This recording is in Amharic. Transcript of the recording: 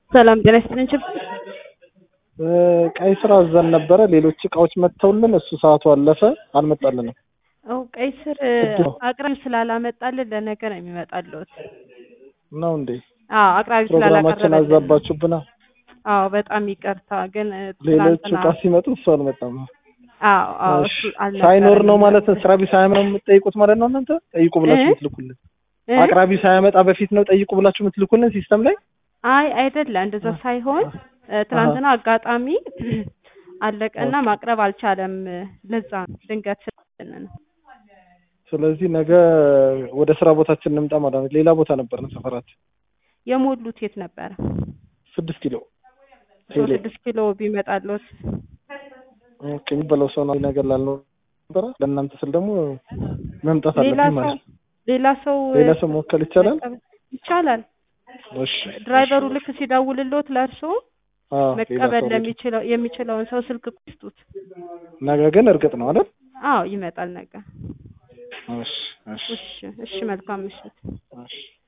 ሰላም ጤና ይስጥልኝ። ችብ ቀይ ስር አዘን ነበረ። ሌሎች እቃዎች መጥተውልን እሱ ሰዓቱ አለፈ፣ አልመጣልንም። ው ቀይ ስር እድል ነው። አቅራቢ ስላላመጣልን ለነገ ነው የሚመጣልዎት። ነው እንዴ? አዎ አቅራቢ ፕሮግራማችን ስላላቀረበልን። አዛባችሁብና አዎ በጣም ይቅርታ ግን እ, ሌሎቹ ትናንትና እቃ ሲመጡ እሱ አልመጣም። አዎ አዎ እሺ። እሱ አልነበረም። ሳይኖር ነው ማለት ስራ ቢስ ሳያም ነው የምትጠይቁት ማለት ነው። እናንተ ጠይቁ ብላችሁ እ? የምትልኩልን እ? አቅራቢ ሳያመጣ በፊት ነው ጠይቁ ብላችሁ የምትልኩልን ሲስተም ላይ አይ አይደለም እንደዛ ሳይሆን እ፣ ትናንትና አጋጣሚ አለቀና ማቅረብ አልቻለም። ለዛ ነው ድንገት ስልን ነው። ስለዚህ ነገ ወደ ስራ ቦታችን እንምጣ ማለት ነው። ሌላ ቦታ ነበር ነው ሰፈራችን የሞሉት የት ነበረ? ስድስት ኪሎ ሶ ቴሌ ስድስት ኪሎ ቢመጣልዎት ኦኬ፣ የሚበላው ሰው ነው ነገር ላልነው ነበረ። ለእናንተ ስል ደግሞ መምጣት ሌላ አለብኝ ሰው ማለት ነው። ሌላ ሰው ሌላ ሰው መወከል ይቻላል። መቀበል ይቻላል። እሺ ድራይቨሩ ልክ ሲደውልልዎት ለእርሶ አዎ፣ ሌላ መቀበል ሰው ለሚችለው የሚችለውን ሰው ስልክ ይስጡት። ነገ ግን እርግጥ ነው አይደል? አዎ ይመጣል ነገ። እሺ እሺ እሺ እሺ፣ መልካም ምሽት። እሺ